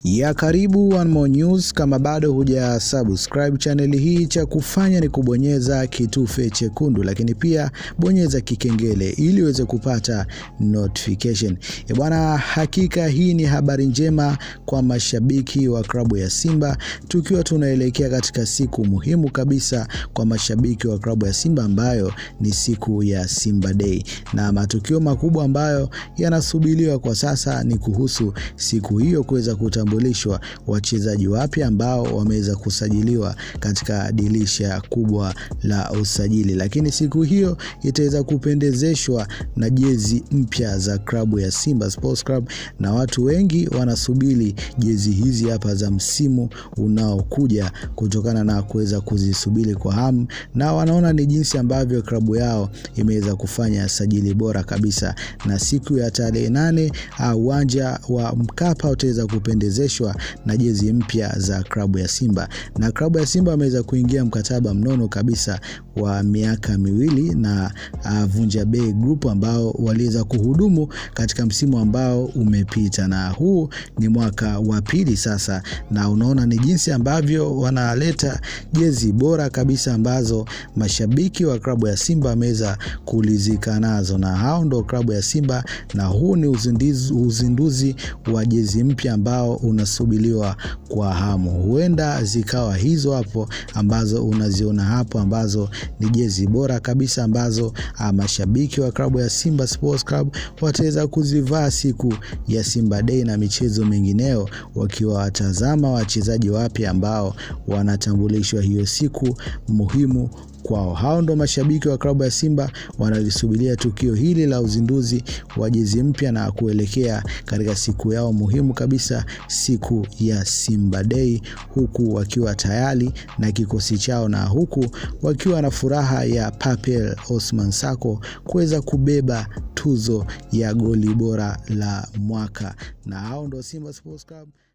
ya karibu One More News. Kama bado huja subscribe channel hii, cha kufanya ni kubonyeza kitufe chekundu, lakini pia bonyeza kikengele ili uweze kupata notification. E bwana, hakika hii ni habari njema kwa mashabiki wa klabu ya Simba, tukiwa tunaelekea katika siku muhimu kabisa kwa mashabiki wa klabu ya Simba ambayo ni siku ya Simba Day, na matukio makubwa ambayo yanasubiriwa kwa sasa ni kuhusu siku hiyo kuweza kutambulishwa wachezaji wapya ambao wameweza kusajiliwa katika dirisha kubwa la usajili, lakini siku hiyo itaweza kupendezeshwa na jezi mpya za klabu ya Simba Sports Club, na watu wengi wanasubiri jezi hizi hapa za msimu unaokuja kutokana na kuweza kuzisubiri kwa hamu, na wanaona ni jinsi ambavyo klabu yao imeweza kufanya sajili bora kabisa, na siku ya tarehe nane uwanja wa Mkapa utaweza kupendezeshwa na jezi mpya za klabu ya Simba, na klabu ya Simba ameweza kuingia mkataba mnono kabisa wa miaka miwili na uh, Vunja Bei Group ambao waliweza kuhudumu katika msimu ambao umepita, na huu ni mwaka wa pili sasa, na unaona ni jinsi ambavyo wanaleta jezi bora kabisa ambazo mashabiki wa klabu ya Simba wameweza kulizika nazo, na hao ndo klabu ya Simba, na huu ni uzinduzi, uzinduzi wa jezi mpya ambao unasubiriwa kwa hamu. Huenda zikawa hizo hapo ambazo unaziona hapo ambazo ni jezi bora kabisa ambazo a, mashabiki wa klabu ya Simba Sports Club wataweza kuzivaa siku ya Simba Day na michezo mingineo, wakiwa watazama wachezaji wapya ambao wanatambulishwa hiyo siku muhimu kwao. Hao ndo mashabiki wa klabu ya Simba wanalisubiria tukio hili la uzinduzi wa jezi mpya na kuelekea katika siku yao muhimu kabisa, siku ya Simba Day, huku wakiwa tayari na kikosi chao na huku wakiwa na furaha ya Papel Osman Sako kuweza kubeba tuzo ya goli bora la mwaka, na hao ndo Simba Sports Club.